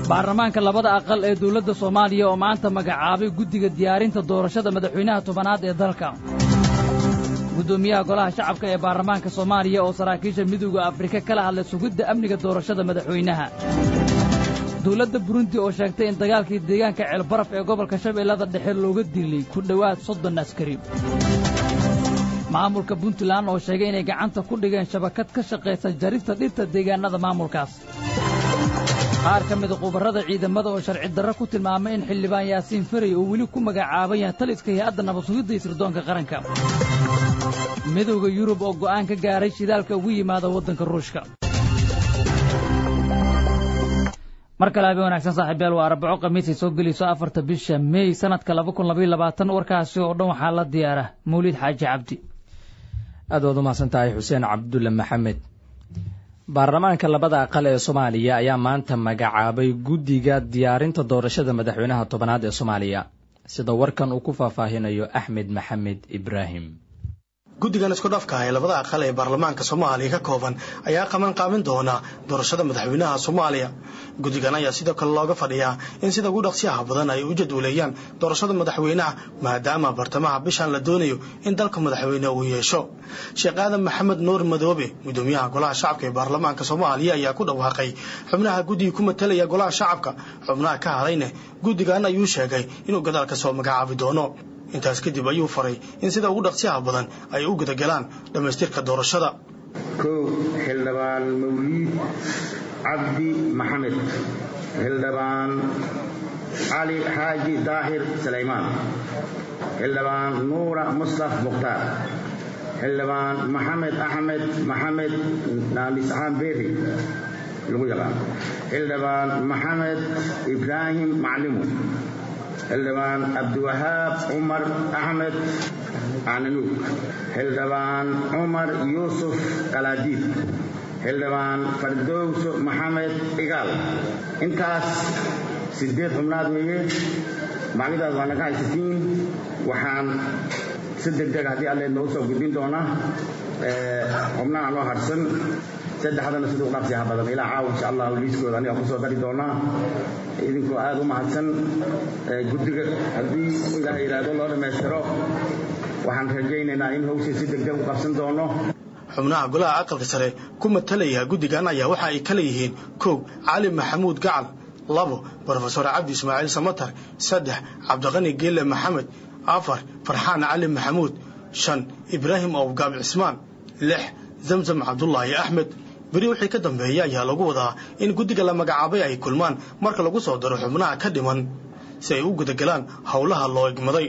baarlamaanka labada aqal ee dawladda soomaaliya oo maanta magacaabay guddiga diyaarinta doorashada madaxweynaha tobanaad ee dalka guddoomiyaha golaha shacabka ee baarlamaanka soomaaliya oo saraakiisha midowda afrika kala hadlay sugidda amniga doorashada madaxweynaha dawladda burundi oo sheegtay in dagaalkii deegaanka ceelbaraf ee gobolka shabeellada dhexe looga dilay ku dhowaad soddon askari maamulka puntland oo sheegay inay gacanta ku dhigeen shabakad ka shaqaysa jarista dhirta deegaannada maamulkaas qaar ka mida khubarrada ciidamada oo sharci darro ku tilmaamay in xildhibaan yaasiin faray oo weli ku magacaaban yahay taliska hay-adda nabadsugidda iyo sirdoonka qaranka midowda yurub oo go'aan ka gaaray shidaalka ugu yimaada waddanka ruushka mar kale habeen wanaagsan saaxiibyaal waa arbaco khamiisay soo gelayso afarta bisha meey sanadka laba kun labaiyo labaatan warkaasi oo dhan waxaa la diyaara mawlid xaaji cabdi aad waad umahadsan tahay xuseen cabdulle maxamed baarlamaanka labada aqal ee soomaaliya ayaa maanta magacaabay guddiga diyaarinta doorashada madaxweynaha tobanaad ee soomaaliya sida warkan uu ku faahfaahinayo axmed maxamed ibraahim guddigan isku dhafka ee labada aqal ee baarlamaanka soomaaliya ka kooban ayaa qaban qaabin doona doorashada madaxweynaha soomaaliya guddigan ayaa sidoo kale looga fadhiyaa in sida ugu dhaqsiyaha badan ay u jadwaleeyaan doorashada madaxweynaha maadaama bartamaha bishan la doonayo in dalka madaxweyne uu yeesho sheekh aadan maxamed nuur madoobe gudoomiyaha golaha shacabka ee baarlamaanka soomaaliya ayaa ku dhawaaqay xubnaha guddiga ku matalaya golaha shacabka xubnaha ka hadayne guddigan ayuu sheegay inuu gadaal ka soo magacaabi doono intaas kadib ayuu faray in sida ugu dhaqsiyaha badan ay u gudagalaan dhammaystirka doorashada kow xildhibaan mawliid cabdi maxamed xildhibaan cali xaaji daahir salaymaan xildhibaan nuura mustaf mukhtaar xildhibaan maxamed axmed maxamed naamisaxaan beeri lagu yaqaan xildhibaan maxamed ibraahim maclimu xildhibaan cabdiwahaab cumar axmed cananuug xildhibaan cumar yuusuf kalaadiid xildhibaan fardowso maxamed igaal intaas sideed xubnaad weeye maclidaas waana ka haysatiin waxaan si degdeg haddii alle noogu soo gudbin doonaa xubnaha noo harsan saddexdana siduu dhaqsiyaha badan ilaa caawa insha allah liiskooda aniga kusoo dari doonaa idinkoo aada u mahadsan guddiga haddii ilaah yidhaahdo loo dhammaystiro waxaan rajaynaynaa in hawshii si degdeg u qabsan doono xubnaha golaha aqalka sare ku matalaya guddigan ayaa waxa ay kala yihiin kow cali maxamuud gacal labo brofesor cabdi ismaaciil samatar saddex cabdiqani geelle maxamed afar farxaan cali maxamuud shan ibraahim owgaab cismaan lix zamzam cabdulaahi axmed beri wixii ka dambeeya ayaa lagu wadaa in guddiga la magacaabay ay kulmaan marka lagu soo daro xubnaha ka dhiman si ay u gudagalaan howlaha loo egmaday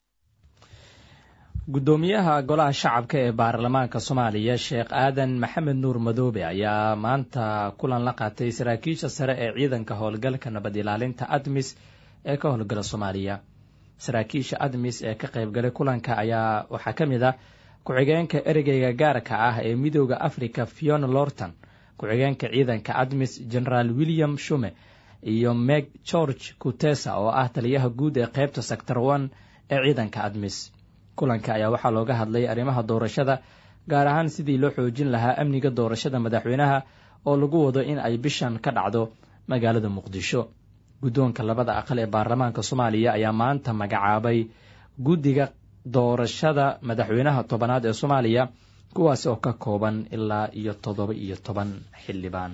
guddoomiyaha golaha shacabka ee baarlamaanka soomaaliya sheekh aadan maxamed nuur madoobe ayaa maanta kulan la qaatay saraakiisha sare ee ciidanka howlgalka nabad ilaalinta admis ee ka howlgala soomaaliya saraakiisha admis ee ka qaybgalay kulanka ayaa waxaa ka mid ah ku-xigeenka ereyga gaarka ah ee midooda africa fiona lorton ku-xigeenka ciidanka admis generaal william shume iyo meg george kutesa oo ah taliyaha guud ee qeybta sector one ee ciidanka admis kulanka ayaa waxaa looga hadlay arrimaha doorashada gaar ahaan sidii loo xoojin lahaa amniga doorashada madaxweynaha oo lagu wado in ay bishan ka dhacdo magaalada muqdisho guddoonka labada aqal ee baarlamaanka soomaaliya ayaa maanta magacaabay guddiga doorashada madaxweynaha tobanaad ee soomaaliya kuwaasi oo ka kooban ilaa iyo toddoba iyo toban xildhibaan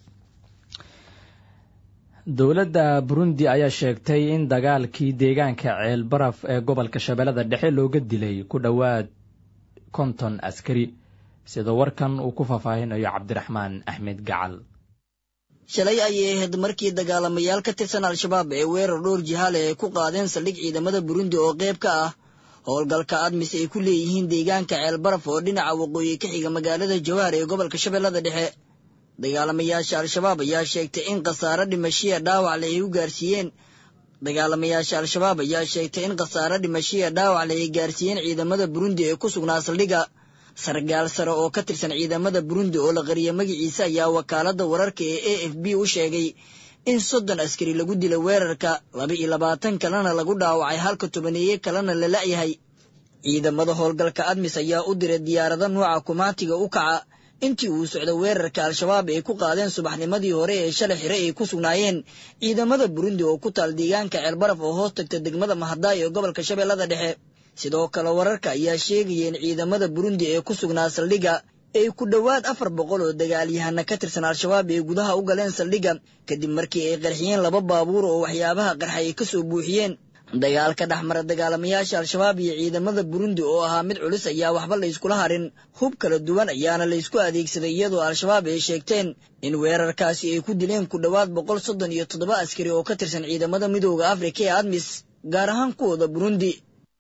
dowladda burundi ayaa sheegtay in dagaalkii deegaanka ceelbaraf ee gobolka shabeellada dhexe looga dilay ku dhowaad konton askari sida warkan uu ku faahfaahinayo cabdiraxmaan axmed gacal shalay ayay ahayd markii dagaalamayaal ka tirsan al-shabaab ee weerar dhowr jihaale ay ku qaadeen saldhig ciidamada burundi oo qayb ka ah howlgalka admis ay ku leeyihiin deegaanka ceelbaraf oo dhinaca waqooyi ka xiga magaalada jawaar ee gobolka shabeellada dhexe dagaalamayaasha al-shabaab ayaa sheegtay in khasaare dhimashiya dhaawacle ay u gaarsiiyeen dagaalamayaasha al-shabaab ayaa sheegtay in khasaare dhimashiya dhaawacle ay gaarsiiyeen ciidamada burundi ee ku sugnaa saldhigga sargaal sare oo ka tirsan ciidamada burundi oo la qariya magaciisa ayaa wakaaladda wararka ee a f b u sheegay in soddon askari lagu dilay weerarka laba iyo labaatan kalena lagu dhaawacay halka tobaneeye kalena la la'yahay ciidamada howlgalka admis ayaa u diray diyaarado nuuca kumaatiga u kaca intii uu socda weerarka al-shabaab ay ku qaadeen subaxnimadii hore ee shalay xire ay ku sugnaayeen ciidamada burundi oo ku taal deegaanka ceelbaraf oo hoos tagta degmada mahadaay ee gobolka shabeellada dhexe sidoo kale wararka ayaa sheegaya in ciidamada burundi ee ku sugnaa saldhigga ay ku dhowaad afar boqol oo dagaalyahana ka tirsan al-shabaab ay gudaha u galeen saldhigga kadib markii ay qarxiyeen laba baabuur oo waxyaabaha qarxa ay ka soo buuxiyeen dagaalka dhexmara dagaalamayaasha al-shabaab iyo ciidamada burundi oo ahaa mid culus ayaa waxba layskula harin hub kala duwan ayaana laysku adeegsaday iyadoo al-shabaab ay sheegteen in weerarkaasi ay ku dileen ku dhowaad boqol soddon iyo toddoba askari oo ka tirsan ciidamada midooda afrika ee admis gaar ahaan kuwooda burundi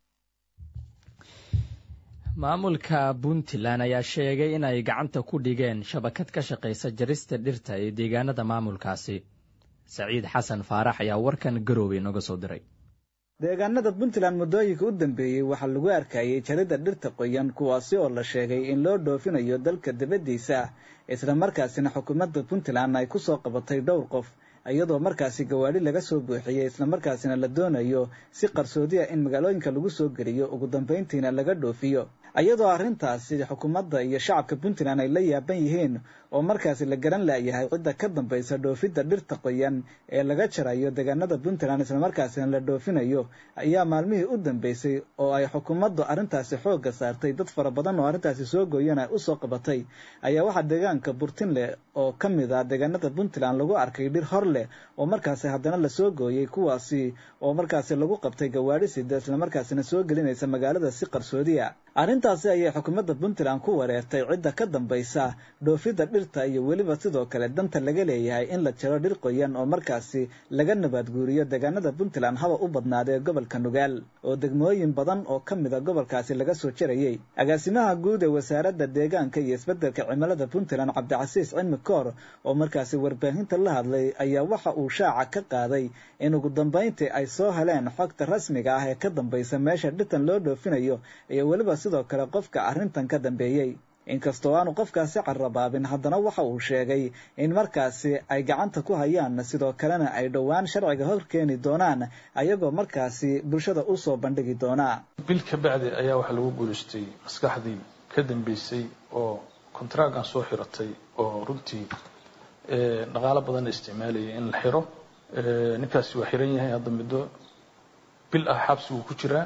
maamulka puntland ayaa sheegay in ay gacanta ku dhigeen shabakad ka shaqaysa jarista dhirta ee deegaanada maamulkaasi saciid xasan faarax ayaa warkan garoobey nooga soo diray deegaanada puntland muddooyinka u dambeeyey waxaa lagu arkayay jaridda dhirta qoyan kuwaasi oo la sheegay in loo dhoofinayo dalka dibaddiisa isla markaasina xukuumadda puntland ay ku soo qabatay dhowr qof iyadoo markaasi gawaadhi laga soo buuxiyey islamarkaasina la doonayo si qarsoodi ah in magaalooyinka lagu soo geliyo ugu dambayntiina laga dhoofiyo iyadoo arrintaasi xukuumadda iyo shacabka puntland ay la yaaban yihiin oo markaasi la garan laayahay cidda ka dambaysa dhoofidda dhirta qoyan ee laga jarayo deegaanada puntland islamarkaasina la dhoofinayo ayaa maalmihii u dambeysay oo ay xukuumaddu arrintaasi xoogga saartay dad fara badan oo arrintaasi soo gooyana usoo qabatay ayaa waxaa deegaanka burtinle oo ka mid ah deegaanada puntland lagu arkay dhir hor leh oo markaasi haddana lasoo gooyey kuwaasi oo markaasi lagu qabtay gawaadhi sida islamarkaasina soo gelinaysa magaalada si qarsoodiya arrintaasi ayay xukuumadda puntland ku wareertay cidda ka dambaysa dhoofidda dhirta iyo weliba sidoo kale danta laga leeyahay in la jaro dhir qoyan oo markaasi laga nabaadguuriyo deegaanada puntland haba u badnaadee gobolka nugaal oo degmooyin badan oo ka mida gobolkaasi laga soo jarayey agaasimaha guud ee wasaaradda deegaanka iyo isbeddelka cimilada puntland cabdicasiis cilmi koor oo markaasi warbaahinta la hadlay ayaa waxa uu shaaca ka qaaday in ugu dambayntii ay soo heleen xogta rasmiga ah ee ka dambaysa meesha dhirtan loo dhoofinayo iyo weliba sidoo kale qofka arrintan ka dambeeyey inkastoo aanu qofkaasi carrabaabin haddana waxa uu sheegay in markaasi ay gacanta ku hayaan sidoo kalena ay dhowaan sharciga hor keeni doonaan ayagoo markaasi bulshada u soo bandhigi doonaa bil ka bacdi ayaa waxaa lagu guulaystay maskaxdii ka dambeysay oo kontraagan soo xiratay oo runtii dhaqaalo badanna isticmaalayay in la xiro ninkaasi waa xiran yahay hadda muddo bil ah xabsi wuu ku jiraa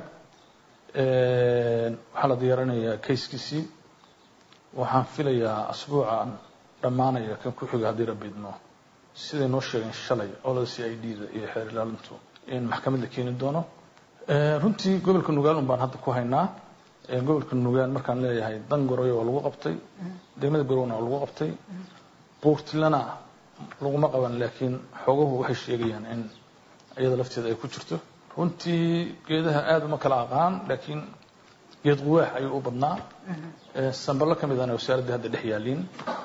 waxaa la diyaarinayaa kayskiisii waxaan filayaa asbuucan dhammaanaya kan ku xiga haddii rabbi idmo siday noo sheegeen shalay olada c i d da iyo xeer ilaalintu in maxkamad la keeni doono runtii gobolka nugaal un baan hadda ku haynaa gobolka nugaal markaan leeyahay dan goroyo waa lagu qabtay degmada garowna waa lagu qabtay buurtilana laguma qaban laakiin xoogahu waxay sheegayaan in iyada lafteeda ay ku jirto runtii geedaha aada uma kala aqaan laakiin geed quwaax ayuu u badnaa samballo ka midana wasaaraddii hadda dhex yaaliin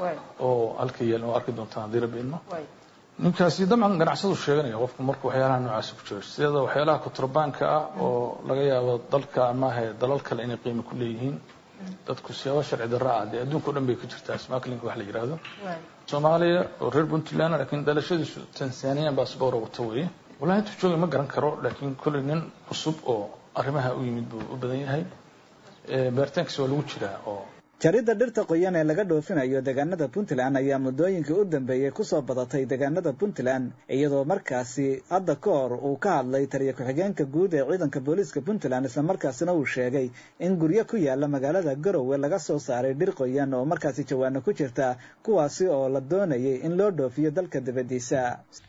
oo halka yaal oo arki doontaan haddii rabbi idmo ninkaasi dabcan ganacsadu sheeganaya qofku marka waxyaalaha noocaasi ku jiro sideeda waxyaalaha kuturbaanka ah oo laga yaabo dalka maahe dalal kale inay qiimo ku leeyihiin dadku siyaabo sharci darra ah dee adduunka o dhan bay ka jirtaa smaklinka wax la yidhaahdo soomaaliya oo reer puntland laakiin dhalashadiisu tanzanian baasboor wata weeye wallahi intuu joogay ma garan karo laakiin kolley nin cusub oo arrimaha u yimid buu u badan yahay baaritaankiisa waa lagu jiraa oo jaridda dhirta qoyan ee laga dhoofinayo deegaanada puntland ayaa muddooyinkii u dambeeyey kusoo badatay deegaanada puntland iyadoo markaasi hadda ka hor uu ka hadlay taliya ku-xigeenka guud ee ciidanka booliiska puntland islamarkaasina uu sheegay in guryo ku yaala magaalada garowe laga soo saaray dhir qoyan oo markaasi jawaano ku jirta kuwaasi oo la doonayay in loo dhoofiyo dalka dibaddiisa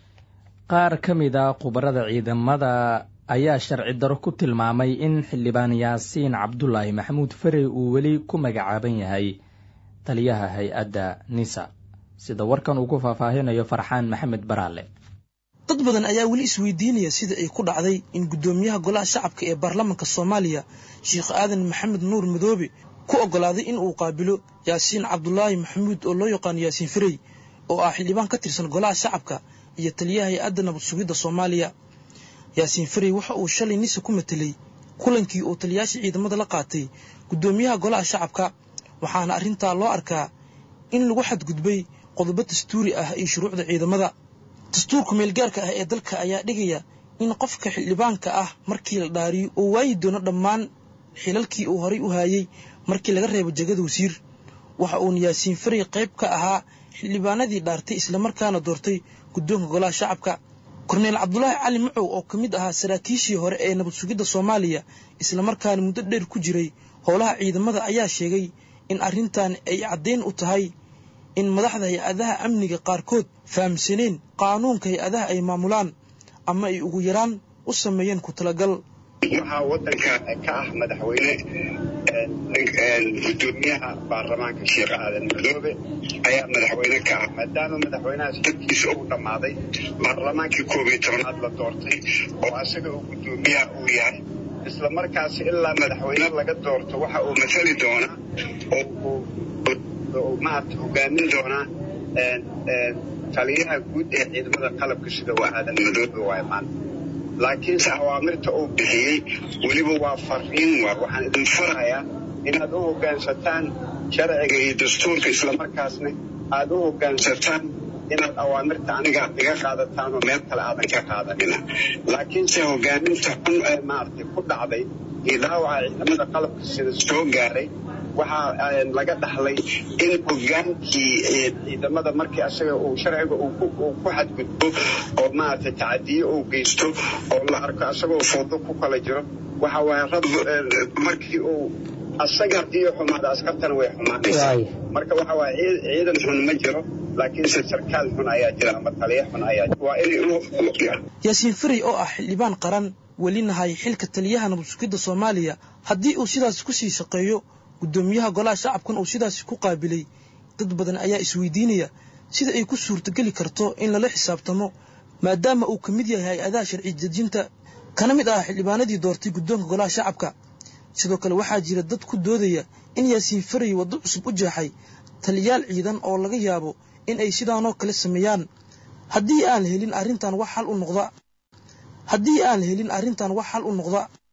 qaar ka mid a khubarada ciidamada ayaa sharci daro ku tilmaamay in xildhibaan yaasiin cabdulaahi maxamuud farey uu weli ku magacaaban yahay taliyaha hay-adda nisa sida warkan uu ku faahfaahinayo farxaan maxamed baraale dad badan ayaa weli isweydiinaya sida ay ku dhacday in guddoomiyaha golaha shacabka ee baarlamaanka soomaaliya sheekh aadan maxamed nuur madoobe ku oggolaaday in uu qaabilo yaasiin cabdulaahi maxamuud oo loo yaqaano yaasiin farey oo ah xildhibaan ka tirsan golaha shacabka iyo taliyaha hay-adda nabad sugidda soomaaliya yaasiin farey waxa uu shalay nisa ku matelay kulankii uu taliyaasha ciidamada la qaatay guddoomiyaha golaha shacabka waxaana arrintaa loo arkaa in lagu xadgudbay qodobo dastuuri ah iyo shuruucda ciidamada dastuurka meelgaarka ah ee dalka ayaa dhigaya in qofka xildhibaanka ah markii la dhaariyo uu waayi doono dhammaan xilalkii uu horay u haayey markii laga reebo jegada wasiir waxa uuna yaasiin faray qayb ka ahaa xildhibaanadii dhaartay islamarkaana doortay guddoonka golaha shacabka korneyl cabdulaahi cali macow oo ka mid ahaa saraakiishii hore ee nabad sugidda soomaaliya islamarkaana muddo dheer ku jiray howlaha ciidamada ayaa sheegay in arrintan ay caddayn u tahay in madaxda hay-adaha amniga qaarkood fahamsaneen qaanuunka hay-adaha ay maamulaan ama ay ugu yaraan u sameeyeen ku talagal waxaa wadanka ka ah madaxweyne gudoomiyaha baarlamaanka sheekh aadan madoobe ayaa madaxweyne ka ah maadaama madaxweynahaas xilkiisa uu dhammaaday baarlamaankii koob iyo tobanaad la doortay oo asaga uu gudoomiyaha uu yahay isla markaas ilaa madaxweyne laga doorto waxa uu matali doonaa oo maarata hogaamin doonaa taliyaha guud ee ciidamada qalabka sida waa aadan madoobe waay maanta laakiinse awaamirta uu bixiyey weliba waa fariin waa waxaan idin farayaa inaad u hoggaansataan sharciga iyo dastuurka islamarkaasna aad u hoggaansataan inaad awaamirta aniga iga qaadataan oo meel kale aadan ka qaadanina laakiinse hogaaminta xun ee maaragtay ku dhacday iyo dhaawaca ciidamada qalabka sida soo gaaray waxaa laga dhaxlay in hogaankii ciidamada markii asaga uu sharciga uu ku xadgudbo oo maaragtay tacadiyo uu geysto oo la arko asagoo foodo ku kala jiro waxa waaye rab markii uu asaga haddii xumaada askartana way xumaanaysaa marka waxa waaye ciidan xun ma jiro laakiinse sarkaal xun ayaa jira ama taliya xun ayaa jira waa inay yaasiin faray oo ah xildhibaan qaran welina hay xilka taliyaha nabad sugidda soomaaliya haddii uu sidaas ku sii shaqeeyo guddoomiyaha golaha shacabkan uu sidaasi ku qaabilay dad badan ayaa isweydiinaya sida ay ku suurtogeli karto in lala xisaabtamo maadaama uu ka mid yahay hay-adaha sharci dejinta kana mid ah xildhibaanadii doortay guddoonka golaha shacabka sidoo kale waxaa jira dad ku doodaya in yaasiin faray waddo cusub u jeexay taliyaal ciidan oo laga yaabo in ay sidaanoo kale sameeyaan haddii aan helin arrintan wax xal u noqda haddii aan helin arrintan wax xal u noqda